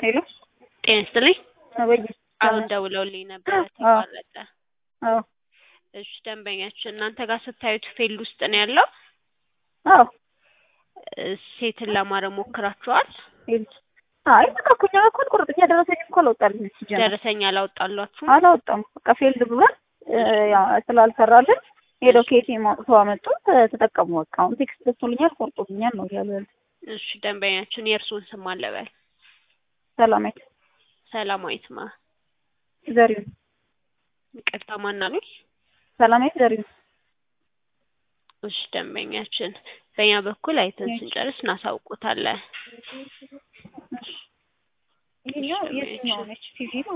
ሄሎ ጤና ይስጥልኝ። አበይ አሁን ደውለውልኝ ነበረ አዎ። ተቋረጠ። አዎ እሺ ደንበኛችን እናንተ ጋር ስታዩት ፌል ውስጥ ነው ያለው። አዎ እ ሴትን ለማድረግ ሞክራችኋል? ሄልች አይ በቃ እኮ እኛ ጋር እኮ አልቆረጥም። ደረሰኝ እኮ አላወጣልንም ሲጀመር ደረሰኛ አላወጣላችሁም? አላወጣም። በቃ ፌልድ ብሏል እ ያው ስላልሰራልን ሄደው ከኤቲኤም አውጥተው አመጡ ተ- ተጠቀሙ። በቃ አሁን ቴክስት ደርሶልኛል ቆርጦልኛል ነው እያሉ ያሉት። እሺ ደንበኛችን የእርስዎን ስም አለበል ሰላማዊት ሰላማዊት ማ ዘሪሁን ይቅርታ ማን አሉኝ? ሰላማዊት ዘሪሁን እሺ ደንበኛችን በእኛ በኩል አይተን ስንጨርስ እናሳውቆታለን። ይሄኛው የትኛው ነች ቲቪ ነው